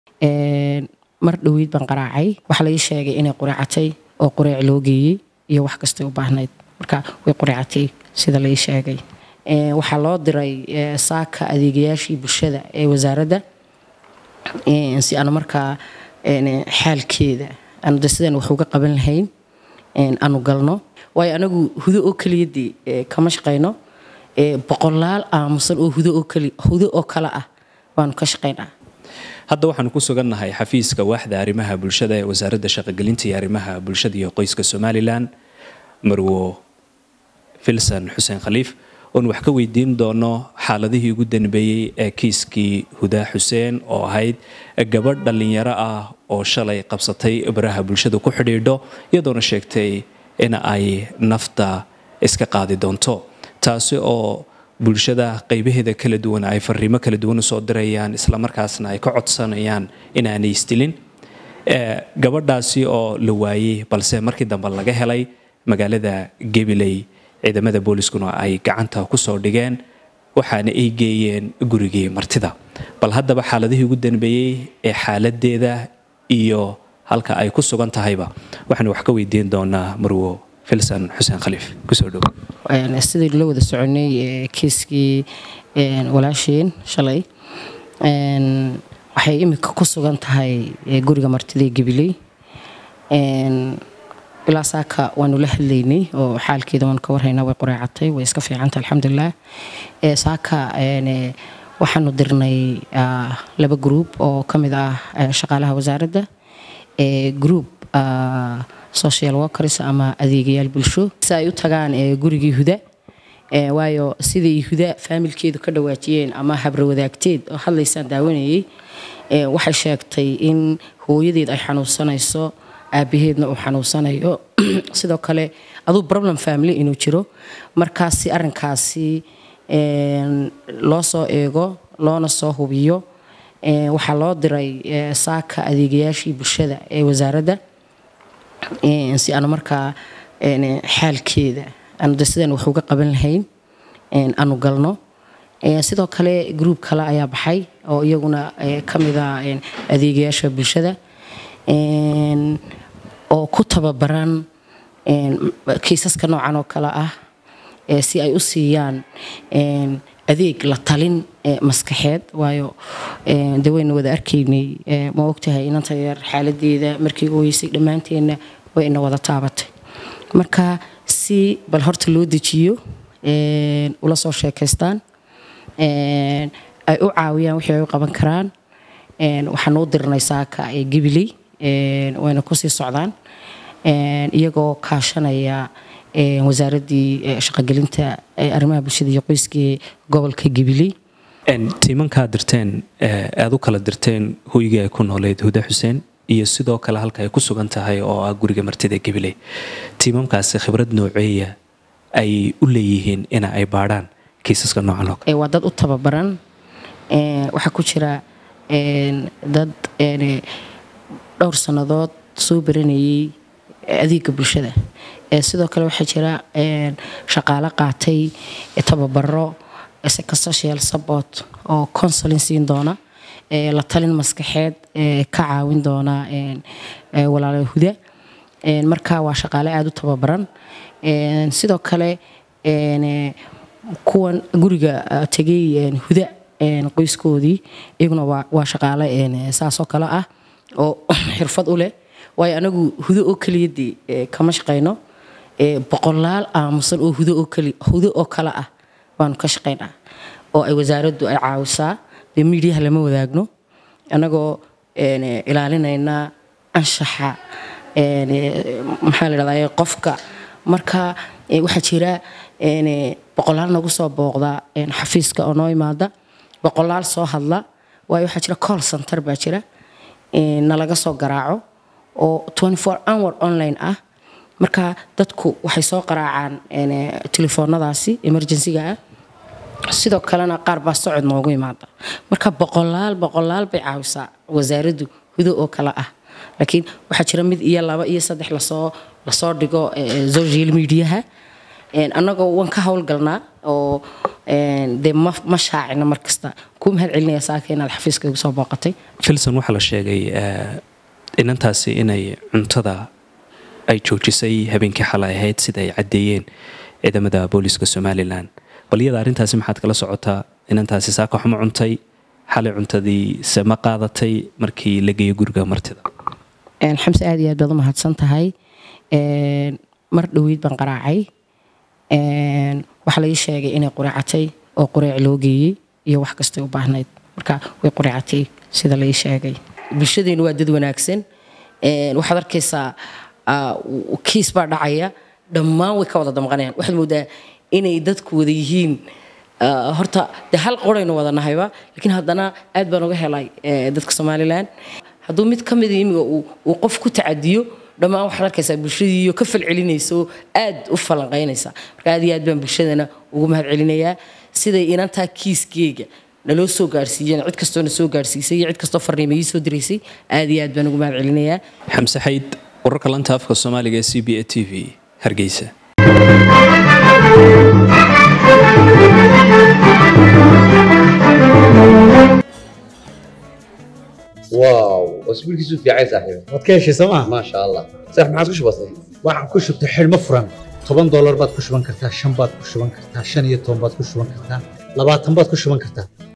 mar dhoweyd baan qaraacay waxaa laii sheegay inay quraacatay oo qureec loo geeyey iyo wax kastay u baahnayd marka way qureecatay sida laii sheegay waxaa loo diray saaka adeegayaashii bulshada ee wasaaradda si aanu markaa xaalkeeda aanu de sidaan wax uga qaban lahayn aanu galno waayo anagu hudo oo keliyadii kama shaqayno boqolaal aamusan oo hudo oo kale ah baanu ka shaqaynaa hadda waxaanu ku sugannahay xafiiska waaxda arrimaha bulshada ee wasaaradda shaqogelinta iyo arrimaha bulshada iyo qoyska somalilan marwo filson xuseen khaliif oon wax ka weydiin doono xaaladihii ugu danbeeyey ee kiiskii hudaa xuseen oo ahayd gabadh dhallinyaro ah oo shalay qabsatay baraha bulshada ku xidhiidho iyadoona sheegtay in ay nafta iska qaadi doonto taasi oo bulshada qaybaheeda kala duwan ay fariimo kala duwan usoo dirayaan islamarkaasna ay ka codsanayaan inaanay isdilin gabadhaasi oo la waayey balse markii dambe laga helay magaalada gabiley ciidamada booliskuna ay gacanta kusoo dhigeen waxaana ay geeyeen gurigii martida bal haddaba xaaladihii ugu danbeeyey ee xaaladeeda iyo halka ay ku sugan tahayba waxaanu wax ka weydiin doonaa marwo filson xuseen khaliif kusoo dhow sidaynu la wada soconay kiiskii walaasheen shalay waxay imika ku sugan tahay guriga martida ee gabiley ilaa saaka waanu la hadlaynay oo xaalkeeda waanu ka warhaynaa way qureecatay way iska fiicanta alxamdulilah saaka waxaanu dirnay laba gruub oo ka mid ah shaqaalaha wasaaradda gruub social workers ama adeegayaal bulsho si ay u tagaan gurigii huda waayo siday huda faamilkeedu ka dhawaajiyeen ama habrawadaagteed oo hadlaysaan daawanayay waxay sheegtay in hooyadeed ay xanuunsanayso aabaheedna uu xanuunsanayo sidoo kale aduu problem family inuu jiro markaasi arinkaasi loo soo eego loona soo hubiyo waxaa loo diray saaka adeegayaashii bulshada ee wasaaradda si aanu markaa xaalkeeda aanu de sidaan wax uga qaban lahayn aanu galno sidoo kale gruub kale ayaa baxay oo iyaguna ka mida adeegayaasha bulshada oo ku tababaran kiisaska noocan oo kale ah si ay u siiyaan adeeg la talin maskaxeed waayo de wayna wada arkaynay ma ogtahay inanta yar xaaladeeda markii ooyeysay dhammaanteenna way ina wada taabatay marka si bal horta loo dejiyo ula soo sheekaystaan ay u caawiyaan wixii ay u qaban karaan waxaan u dirnay saaka ee gabiley wayna kusii socdaan iyagoo kaashanaya wasaaraddii shaqogelinta arrimaha bulshada iyo qoyskii gobolka gabiley tiimankaa dirteen aad u kala dirteen hoygii ay ku nooleyd huda xuseen iyo sidoo kale halka ay ku sugan tahay oo ah guriga martida gabiley tiimamkaasi khibrad nooceeya ay u leeyihiin ina ay baadhaan kiisaska noocan oo kale waa dad u tababaran waxaa ku jira dad dhowr sannadood soo baranayay adeega bulshada sidoo kale waxaa jira shaqaalo qaatay tababaro social support oo consulin siin doona la talin maskaxeed ka caawin doona walaala huda marka waa shaqaale aada u tababaran sidoo kale kuwan guriga tegay huda qoyskoodii iyaguna waa shaqaale saasoo kale ah oo xirfad u leh waayo anagu hudo oo keliyadii kama shaqayno boqolaal aamusan oo hudo oo kale ah baanu ka shaqaynaa oo ay wasaaraddu ay caawisaa dee miidiyaha lama wadaagno annagoo ilaalinayna anshaxa maxaa la dhahdaa qofka marka waxaa jira boqolaal nagu soo booqda xafiiska oo noo imaada boqolaal soo hadla waayo waxaa jira call center baa jira nalaga soo garaaco oo hour online ah marka dadku waxay soo qaraacaan telefoonadaasi emergencyga ah sidoo kalena qaar baa socod noogu imaada marka boqolaal boqolaal bay caawisaa wasaaraddu hudo oo kale ah laakiin waxaa jira mid iyo laba iyo saddex lasoo lasoo dhigo social mediaha annagoo waan ka howlgalnaa oo dee ma ma shaacina mar kasta kuu mahad celinaya saaka inaad xafiiska igu soo booqatay filson waxaa la sheegay inantaasi inay cuntada ay joojisay habeenkii xalay ahayd sida ay caddeeyeen ciidamada booliska somalilan bal iyada arrintaasi maxaad kala socotaa inantaasi saaka waxma cuntay xalay cuntadii se ma qaadatay markii la geeyo guriga martida xamse aad iyo aad baad u mahadsan tahay mar dhoweyd baan qaraacay waxaa la ii sheegay inay qureecatay oo qureec loo geeyey iyo wax kastay u baahnayd marka way qureecatay sida la ii sheegay bulshadeenu waa dad wanaagsan waxaad arkaysaa kiis baa dhacaya dhammaan way ka wada damqanayaan waxaad moodaa inay dadku wada yihiin horta dee hal qoraynu wada nahayba laakiin haddana aad baan uga helay dadka somalilan hadduu mid ka mida imiga uu qof ku tacadiyo dhammaan waxaad arkaysaa bulshadiiyo ka falcelinaysa oo aad u falanqaynaysa marka aad iyo aad baan bulshadana ugu mahad celinayaa siday inantaa kiiskeyga naloo soo gaarsiiyeen cid kastoo na soo gaarsiisay iyo cid kastoo farniima ii soo diraysay aad iyo aad baan ugu mahad celinayaa xamse xayd wararka lanta afka soomaaliga ee c b a t v hargeysa واو اسبوعك في عايز صاحبي waad ka heshay sooma ما شاء الله صح ما عادش بسيط waxaan ku shubtay xidhmo furan toban doolar baad ku shuban kartaa shan baad ku shuban kartaa shan iyo toban baad ku shuban kartaa labaatan baad ku shuban kartaa